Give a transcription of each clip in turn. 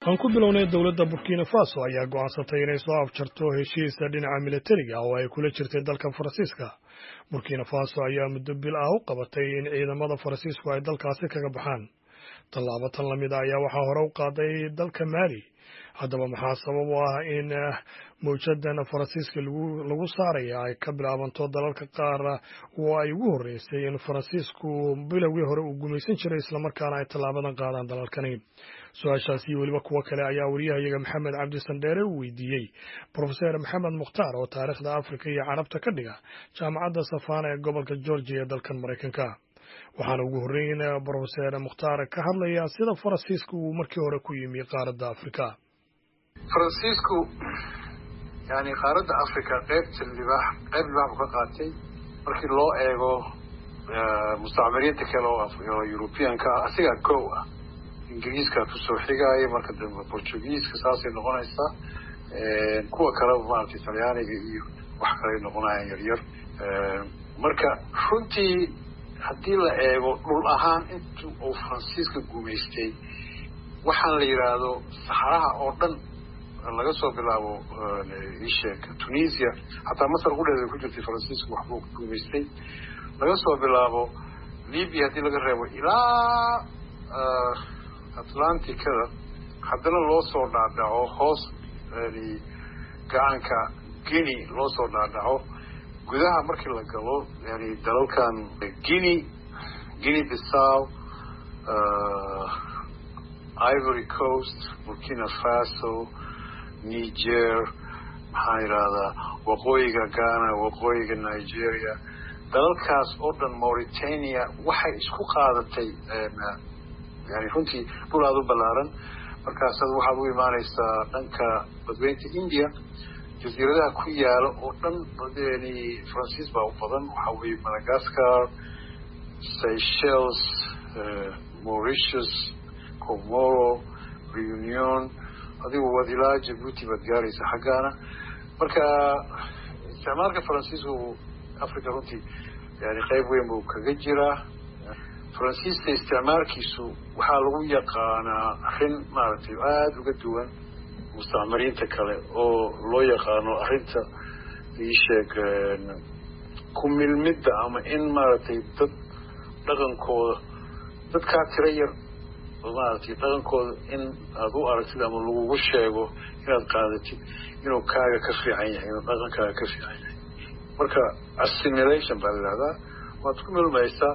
aan ku bilownay dowladda burkina faso ayaa go'aansatay inay soo afjarto heshiisa dhinaca militariga oo ay kula jirtay dalka faransiiska burkina faso ayaa muddo bil ah u qabatay in ciidamada faransiisku ay dalkaasi kaga baxaan tallaabo tan lamid a ayaa waxaa hore u qaaday dalka maali haddaba maxaa sabab u ah in mawjadan faransiiska lagu saaraya ay ka bilaabanto dalalka qaar oo ay ugu horreysay in faransiisku bilowgii hore uu gumaysan jiray islamarkaana ay tallaabadan qaadaan dalalkani su-aashaas iyo weliba kuwo kale ayaa wariyahayaga maxamed cabdi sandheere uu weydiiyey brofeser maxamed mukhtaar oo taariikhda afrika iyo carabta ka dhiga jaamacadda safana ee gobolka georgia ee dalkan maraykanka waxaana ugu horreyn brofeser mukhtaar ka hadlaya sida faransiisku uu markii hore ku yimi qaaradda afrika faransiisku yani qaaradda africa qeybta libaax qeyb libaax buu ka qaatay markii loo eego mustacmiriinta kale oo europeanka ah asigaa kow ah ingiriiska kusoo xigaaya marka dambe portugiiska saasay noqonaysaa kuwa kale maaragtay talyaaniga iyo wax kaley noqonayaan yaryar marka runtii haddii la eego dhul ahaan intu uu faransiiska gumaystay waxaan la yidhaahdo saxaraha oo dhan laga soo bilaabo isheeg tunisia xataa masar qudheeda ku jirtay faransiisku waxbuu ku gumaystay laga soo bilaabo libya haddii laga reebo ilaa atlanticada haddana loo soo dhaadhaco hoos gacanka guinea loo soo dhaadhaco gudaha markii la galo yani dalalkan guinea guinea bissow ivory coast burkina faso niger maxaan yidhahdaa waqooyiga ghana waqooyiga nigeria dalalkaas oo dhan mauritania waxay isku qaadatay yani runtii dhul aada u ballaaran markaasaad waxaad u imaanaysaa dhanka badweynta india jasiiradaha ku yaala oo dhan yani faransiis baa u badan waxaa weeye madagascar seychelles mauritius comoro reunion adigu waad ilaa jabuuti baad gaaraysa xaggaana marka isticmaalka faransiisku africa runtii yani qeyb weyn buu kaga jiraa faransiiska isticmaalkiisu waxaa lagu yaqaanaa arrin maaragtay aada uga duwan mustacmiriinta kale oo loo yaqaano arrinta iisheeg ku milmidda ama in maaragtay dad dhaqankooda dadkaa tiro yar maaragtay dhaqankooda in aada u aragtid ama lagugu sheego inaad qaadatid inuu kaaga ka fiican yahay inuu dhaqankaaga ka fiican yahay marka assimilation baa la yidhahdaa waad ku milmaysaa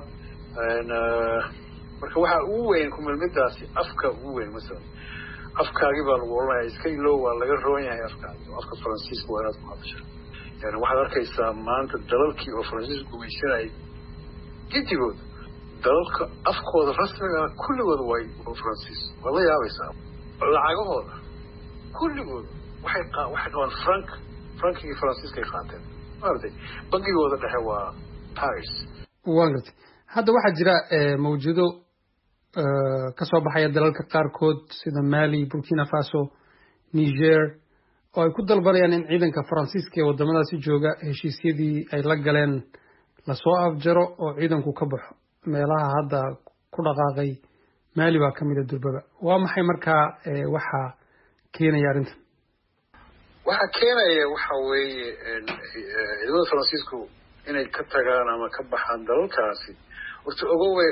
marka waxaa ugu weyn kumilmidaasi afka ugu weyn masalan afkaagii baa lagu oranaya iska ilow waa laga roon yahay afkaagi afka faransiiska waa inaad ku hadashaa yani waxaad arkaysaa maanta dalalkii oo faransiiska gumaysanayay gidigooda dalalka afkooda rasmigaa kulligooda way faransiis waad la yaabaysaa lacagahooda kulligooda waxay waxay qabaan frank frankigii faransiiskay qaateen maaragtay bangigooda dhexe waa paris waan gartay hadda waxaa jira mawjado ka soo baxaya dalalka qaarkood sida mali burkina faso niger oo ay ku dalbanayaan in ciidanka faransiiska ee waddamadaasi jooga heshiisyadii ay la galeen lasoo afjaro oo ciidanku ka baxo meelaha hadda ku dhaqaaqay mali baa ka mida durbaba waa maxay markaa waxaa keenaya arrintan waxaa keenaya waxa weeye ciidamada faransiisku inay ka tagaan ama ka baxaan dalalkaasi horta ogowe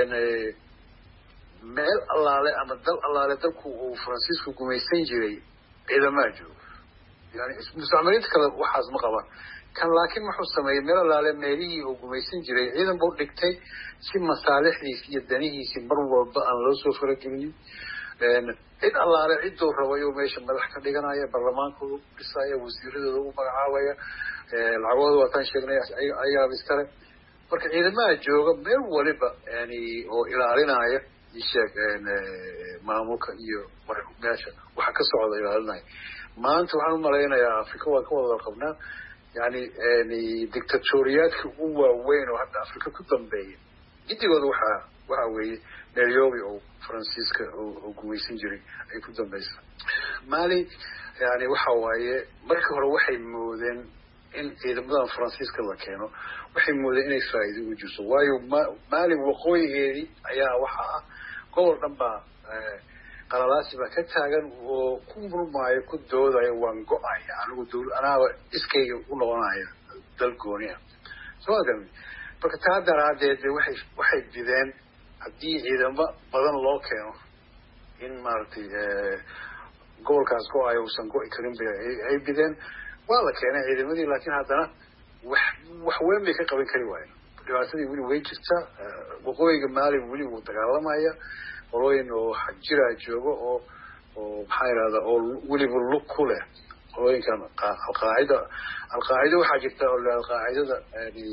meel allaale ama dal allaale dalku uu faransiisku gumaysan jiray ciidamaa jooga yani mustacmiriinta kale waxaas ma qabaan kan laakiin wuxuu sameeyey meel allaale meelihii uu gumaysan jiray ciidan buu dhigtay si masaalixdiisi iyo danihiisi mar walba aan loo soo faragelinin cid allaale cidduu rabay oo meesha madax ka dhiganaya baarlamaankooda u dhisaya wasiiradooda u magacaabaya lacagooda waataan sheegnay ayaaba iskale marka ciidamaha jooga meel waliba yani oo ilaalinaya isheeg maamulka iyo meesha waxa ka socda ilaalinaya maanta waxaan umalaynayaa afrika waan ka wada qabnaa yani dictatoriyaadka ugu waaweyn oo hadda afrika ku dambeeya gidigooda waxaa waxa weeye nairobi oo faransiiska oo gumaysan jiray ay ku dambaysa mali yani waxa waaye markii hore waxay moodeen in ciidamadan faransiiska la keeno waxay moodeen inay faa'iido ugu jirto waayo ma mali waqooyigeedii ayaa waxa ah gobol dhan baa qalalaasi baa ka taagan oo ku murmaayo ku doodaya waan go-aya anigu dawla anaaba iskayga u noqonaya dal gooniya soo agami marka taa daraadeed de waxay waxay bideen haddii ciidamo badan loo keeno in maaragtay gobolkaas go-ayo uusan go-i karin ba ay bideen waa la keenay ciidamadii laakiin haddana wax wax weyn bay ka qaban kari waayen dhibaatadii weli way jirta waqooyiga maali weli wuu dagaalamaya qolooyin oo jiraa joogo oo oo maxaa yidhahda oo weliba lug ku leh qolooyinkan alqaacida alqaacida waxaa jirta oo alqaacidada yani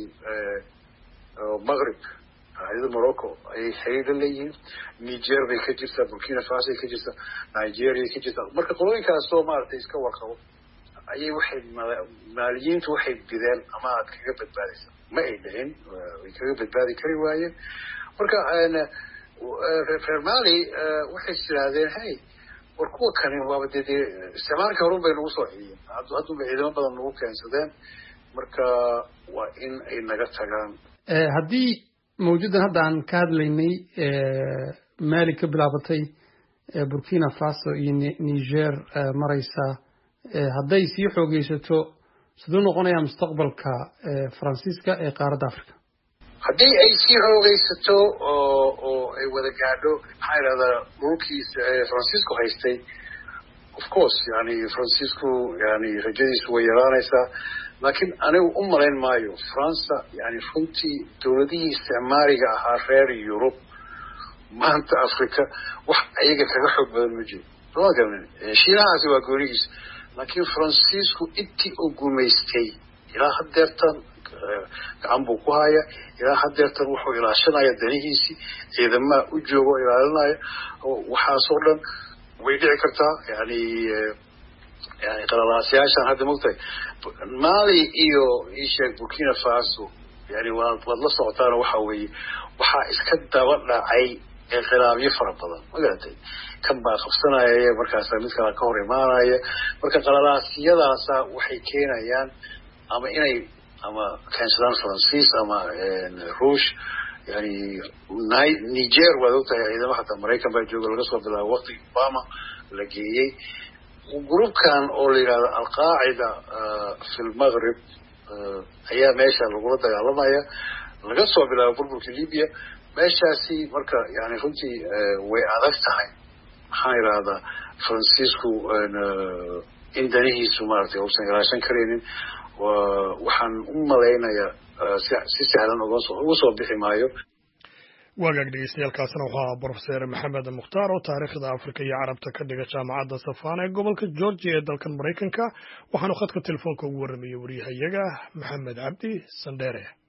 maqrib qaacidada morocco ayay xiriir la leeyihiin niger bay ka jirtaa burkina faso ay ka jirtaa nigeria ka jirtaa marka qolooyinkaasoo maaragtay iska warqabo ayay waxay maaliyiintu waxay bideen ama aad kaga badbaadaysa ma ay dhicin way kaga badbaadi kari waayeen marka reer mali waxay tirahdeen hey war kuwa kani waaba dee dee isticmaalka horun bay nagu soo celiyeen haddunba ciidamo badan nagu keensadeen marka waa in ay naga tagaan haddii mawjudan hadda aan ka hadlaynay mali ka bilaabatay burkina faso iyo niger maraysa hadday sii xoogeysato siduu noqonayaa mustaqbalka faransiiska ee qaaradda africa haddii ay sii xoogeysato oo oo ay wada gaadho maxaa yidhahdaa dhulkiisa francisco haystay of course yani francisco yani rajadiisu way yaraanaysaa laakiin anigu u malayn maayo faransa yani runtii dowladihii isticmaariga ahaa reer yurub maanta africa wax ayaga kaga xoog badan ma jiro soma garanin shiinahaasi waa goonigiisa laakiin francisco intii uu gumaystay ilaa hadeertan gacan buu ku haya ilaa hadeertan wuxuu ilaashanaya danihiisii ciidamaha u jooga oo ilaalinaya waxaasoo dhan way dhici kartaa yani yani qalalaasyaashan hadda mogtahay mali iyo isheeg burkina faso yani waad waad la socotaano waxa weeye waxaa iska daba dhacay khilaafyo fara badan magaratay kan baa qabsanaya markaasa mid kala ka hor imaanaya marka qalalaasyadaasa waxay keenayaan ama inay ama keensadaan faransiis ama ruush yani niger waad ogtahay ciidamo hataa maraykan baa jooga laga soo bilaabo waqtigii obama la geeyey groupkan oo la yidhahdo alqaacida fi lmaghrib ayaa meesha lagula dagaalamaya laga soo bilaabo burburka libya meeshaasi marka yani runtii way adag tahay maxaan idhahdaa francisco in danihiisu maaragtay uusan ilaashan karaynin waxaan u malaynayaa si sahlan uga soo bixi maayo waagaag dhegeystayaaalkaasna wuxuu ahaa brofeser maxamed mukhtaar oo taariikhda afrika iyo carabta ka dhiga jaamacadda safana ee gobolka georgia ee dalkan maraykanka waxaanu khadka telefoonka ugu warramayay waryahayaga maxamed cabdi sandheere